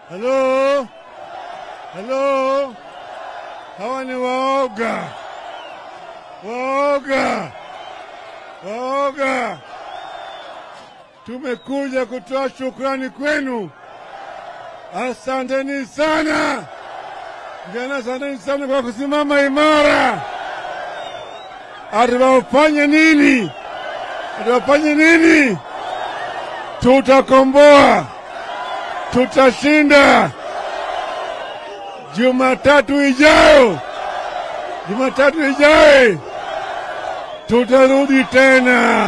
Halo, halo, hawa ni waoga, waoga, waoga. Tumekuja kutoa shukrani kwenu, asanteni sana vijana, asanteni sana kwa kusimama imara. Atiwafanye nini? Atiwafanye nini? Tutakomboa, tutashinda. Jumatatu ijayo, Jumatatu ijayo tutarudi tena.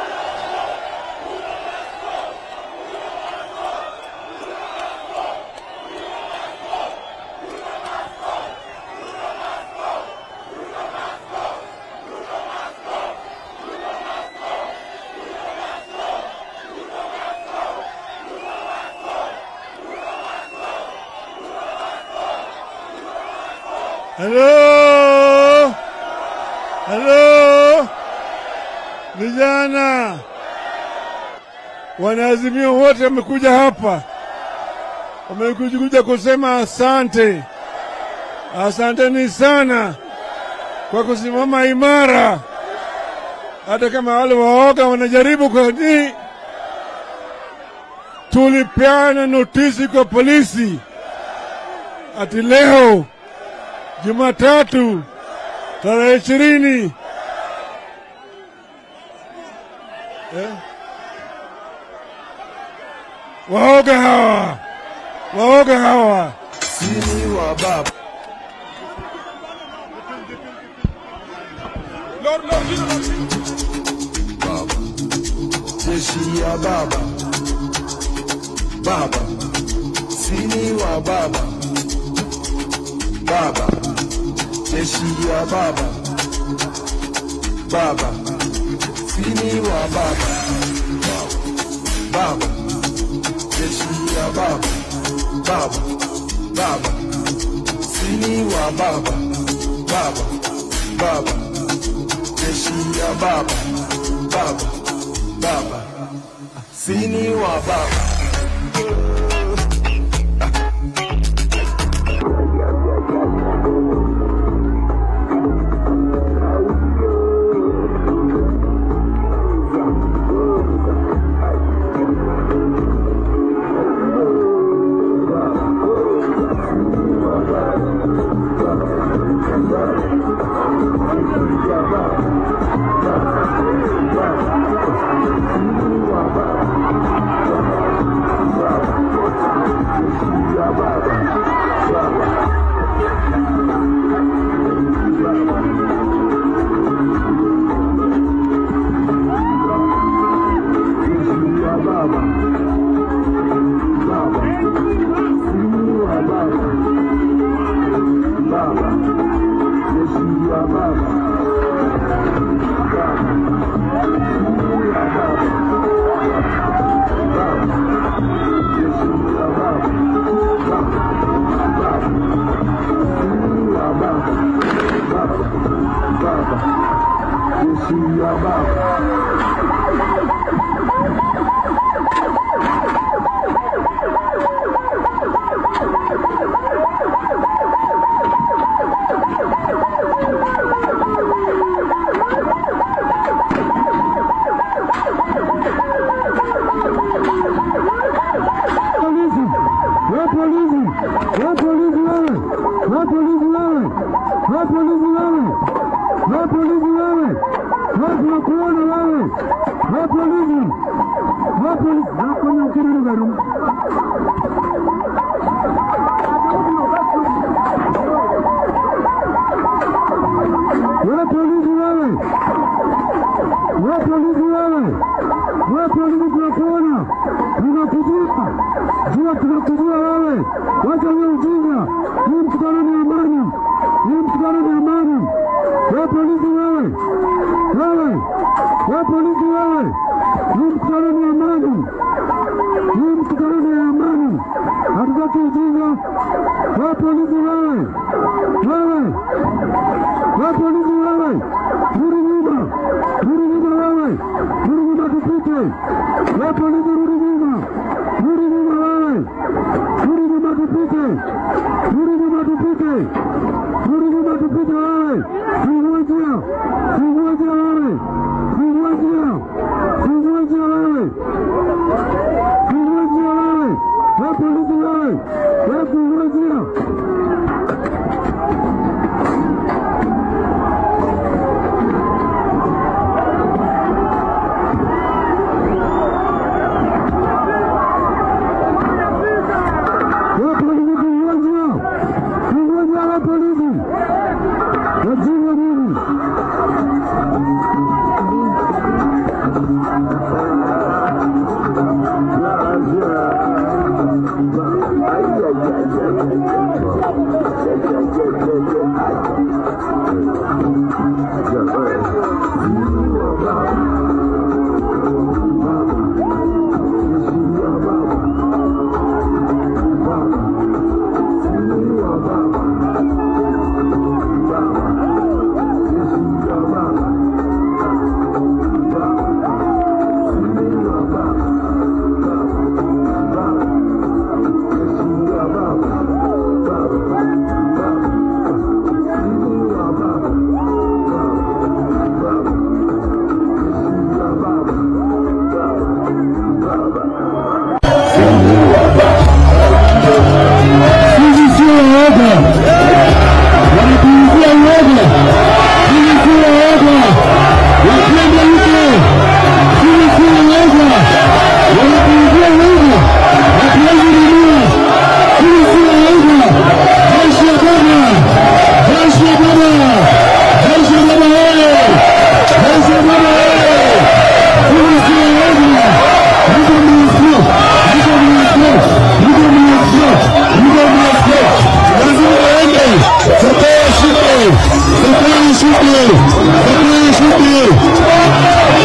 Halo, halo, vijana wanaazimio wote wamekuja hapa, wamekuja kusema asante, asanteni sana kwa kusimama imara, hata kama wale waoga wanajaribu kwa nini. Tulipeana notisi kwa polisi ati leo Jumatatu tarehe ishirini eh? Waoga hawa, waoga hawa. Sini wa baba baba jeshi ya baba baba sini wa baba baba jeshi ya baba baba sini wa baba baba jeshi ya baba baba baba sini wa baba baba baba jeshi ya baba baba baba sini wa baba polisi, we polisi, we polisi wewe, we polisi wewe, we polisi wewe, we polisi wewe, we tunakuona wewe, we polisi, we polisi, nakonya ukirudi garu. We polisi wewe, we polisi wewe, we polisi tunakuona, tunakujua, jua tunakujua wewe, wacha huyo ujinga, hii mkutano ni amani, hii mkutano ni amani. We polisi wewe, wewe, we polisi wewe, hii mkutano ni amani, hii mkutano ni amani, hatutaki ujinga. We polisi wewe, wewe, we polisi wewe, rudi nyuma, rudi nyuma wewe, rudi nyuma tupite. We polisi rudi nyuma, rudi nyuma wewe, rudi nyuma tupite, rudi nyuma tupite, rudi nyuma tupite wewe, fungua njia, fungua njia wewe, fungua njia, fungua njia wewe, fungua njia wewe, wewe polisi wewe, wewe fungua njia. Wewe polisi fungua njia, fungua njia wewe polisi, wajinga nini? Sisi sio waoga, wanatuuzia uoga. Sisi sio waoga, wakienda huko. Sisi sio waoga, wanatuuzia uoga, hatuwezi nunua. Sisi sio waoga. Jeshi ya baba, jeshi ya baba, jeshi ya baba wewe, jeshi ya baba wewe. Sisi sio waoga, niko mnasio, niko mnasio, niko mnasio, niko mnasio. Lazima waende, sokoni shinde, sokoni shinde, sokoni shinde.